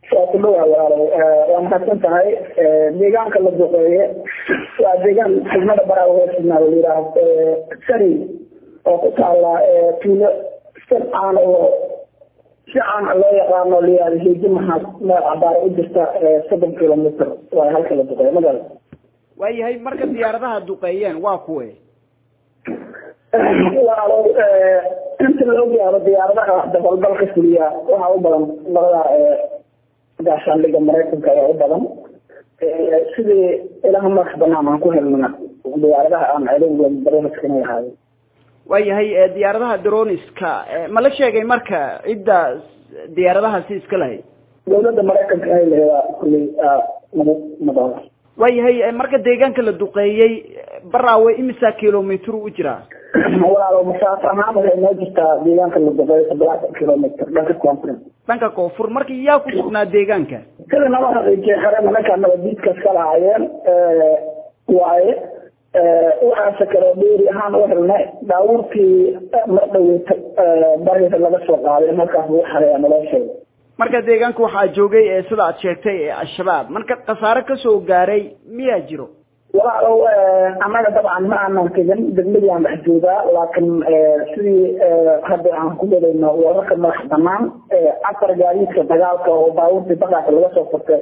waa ku dhawaa walaalo waa mahadsan tahay deegaanka la duqeeye waa deegaan xigmada baraa hoosnaa la yidhaaho sari oo ku taala tuulo si caan oo si caan loo yaqaano layihahdo heeji maxaad meel cabaara u jirta soddon kilomitr waa halka la duqeeye magaala waayahay marka diyaaradaha duqeeyeen waa kuwe walaalo inta la ogyaabo diyaaradaha dabalgalka fuliya waxaa u badan labada gaashaandhiga maraykanka ayaa u badan sidii ilaha madax banaan aan ku helnana diyaaradaha aan celin barnaamijkana ahaayo waayahay diyaaradaha droniska ma la sheegay marka cidda diyaaradahaasi iska lahayd dawladda maraykanka ay laheedaa kulley nagu madoola waayahay marka deegaanka la duqeeyey baraawe imisa kilomitr u jiraa walaalo masaafo ahaan waxay noo jirtaa deegaanka la duqeeyo toddobaatan kilomitr dhanka koonfur dhanka koonfur marka yaa ku sugnaa deegaanka sida naba haqiijiye xere nimanka nabadiidkas ka lahaayeen waaye waxaase kaloo dheeri ahaan u helnay daawurkii mar dhaweeta barida laga soo qaaday markaas lagu xareeya nolosheeda marka deegaanka waxaa joogay sida aad sheegtay ee al-shabaab marka khasaare kasoo gaaray miyaa jiro walaalow annaga dabcan ma aanan tegin degmadii aan dhex joogaa laakiin sidii hadda aan ku gadayno wararka madax banaan afar gaadiidka dagaalka oo baabuurtii baqaas laga soo furtay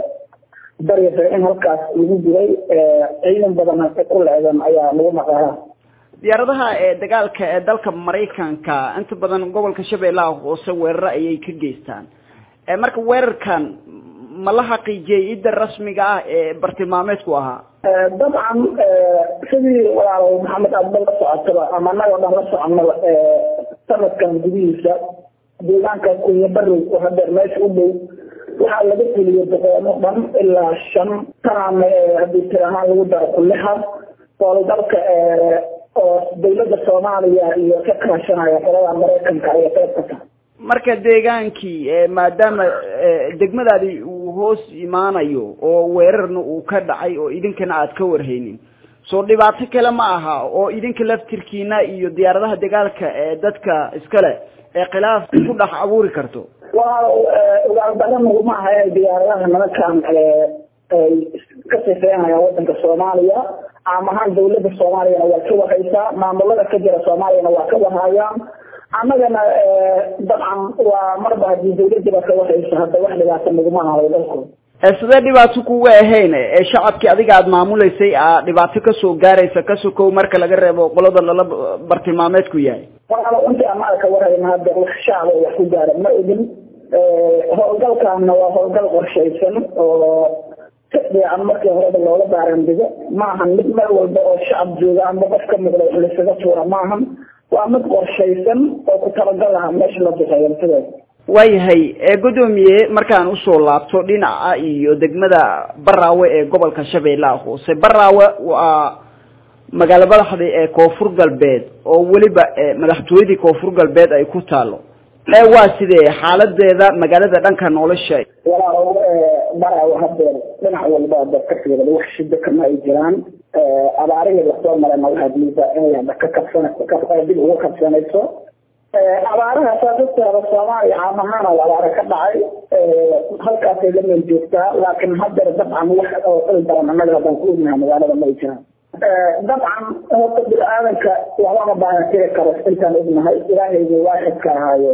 baryasa in halkaas lagu diray ciidan badan ku leedan ayaa lagu maqaalaa diyaaradaha ee dagaalka ee dalka maraykanka inta badan gobolka shabeellaha hoose weeraro ayay ka geystaan marka weerarkan ma la xaqiijiyey cidda rasmiga ah ee bartilmaameedku ahaa dabcan sidii walaalo maxamed aadba la socotaba ama annaga o dhan la soconaba sanadkan gudihiisa deegaanka kunya barow oo hadeer meesha u dhow waxaa laga fuliyey boqoomo dhan ilaa shan tanaame haddii tir ahaan lagu daro kullixa howlgalka oo dawladda soomaaliya iyo ka kaashanaya qolada maraykanka ayay qayb ka tahay marka deegaankii maadaama degmadaadi uu hoos imaanayo oo weerarna uu ka dhacay oo idinkana aad ka warhaynin soo dhibaato kale ma aha oo idinka laftirkiina iyo diyaaradaha dagaalka ee dadka iskale ee khilaaf ku dhex abuuri karto waa ogaalbadan uguma aha inay diyaaradaha nimankan ay ka sifeynayaan wadanka soomaaliya caam ahaan dawladda soomaaliyana waa ka warhaysaa maamulada ka jira soomaaliyana waa ka warhayaan annagana dabcan waa marba haddii dawladdiba ka warhaysa hadda wax dhibaato naguma ahayo dalkooda sidee dhibaato kuga ahayn ee shacabkii adiga aada maamulaysay a dhibaato kasoo gaaraysa ka sokow marka laga reebo qolada lala bartilmaameedku yahay walaalo intii amaada ka warhayna hadda wax shacaba wax ku gaara ma ogin howlgalkaana waa howlgal qorshaysan oo si fiican markii horeba loola baarandigo maahan mid meel walba oo shacab jooga amba qof ka muuqda wax laysaga tuura maahan waa mid qorshaysan oo ku talagal aha meesha la duqeeyo sideed waayahay gudoomiye markaan usoo laabto dhinaca iyo degmada baraawe ee gobolka shabeellaha hoose baraawe waa magaalo madaxda ee koonfur galbeed oo weliba madaxtooyadii koonfur galbeed ay ku taalo waa sidee xaaladeeda magaalada dhanka nolosha walaalow baraawe hadeer dhinac walba dad ka fiirada wax shida kama ay jiraan abaarihii lasoo marayna waxaad moodaa inay hadda ka kabsan dib uga kabsanayso abaaraha saa dadkeeda soomaaliya caam ahaan oo abaare ka dhacay halkaasay la meel joogtaa laakiin hadeer dabcan wax oo il badan annaga haddaan ku ognahay magaalada ma ay jiraan dabcan horta bini-aadanka waxbama baahan tiri karo intaan ognahay ilaahayga waaxidka ahaayo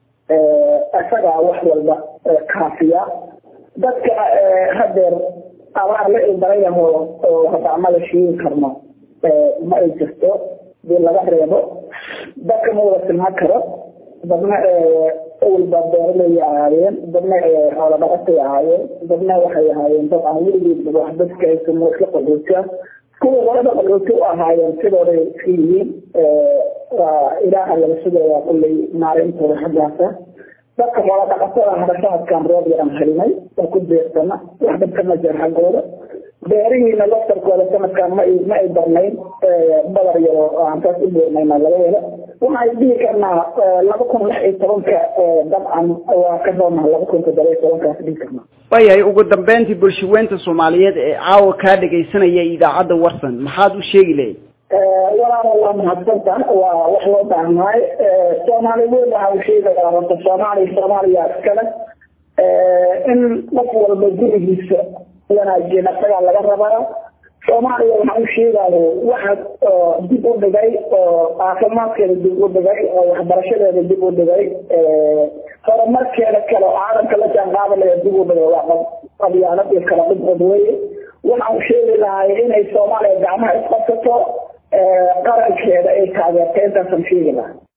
isagaa wax walba kaafiya dadka hadeer abaar la ilbarayaho oo hadda amada shiin karno ma ay jirto dii laga reebo dadka ma wada silmaan karo dadna awalba beeralay ahaayeen dadna xoolo dhaqatay ahaayeen dadna waxay ahaayeen dad aan weligeed wax dadka aysan isla qaxoota kuwa qolada qaxooti u ahaayeen sidooday iska yihiin waa ilaaha laga sugaya kullay maalintooda xaggaasa dadka xoolo dhaqatada hadashaadkan roob yaran helinay oo ku beersana wax dadka ma jir xaggooda beerihiina laftarkooda sanadkan ma ma ay darnayn badar yaro aan saas u beernayna laga helo waxaan dhihi karnaa laba kun lix iyo tobanka dabcan waa ka roonaa laba kun toddoba iyo tobankaas dhihi karnaa waayahay ugu dambeyntii bulshaweynta soomaaliyeed ee caawa kaa dhegaysanaya idaacadda warsan maxaad u sheegi lahayd walaalo waa mahadsanta waa wax loo baahnaayo soomaali weyn waxaa u sheegayaa horta soomaaliya soomaaliya iskale in qof walba gurigiisa wanaajiya asagaa laga rabaa soomaaliya waxaan u sheegaayo waxa dib u dhigay oo caafimaadkeeda dib u dhigay oo waxbarashadeeda dib u dhigay horumarkeeda kale oo caalamka la jaan qaadalaya dib u dhigay waa qabyaalad iyo kala dhibcod weye waxaan sheegi lahay inay soomaaliya gacmaha isqabsato qarankeeda ay taageerta intaasaan sheegi lahay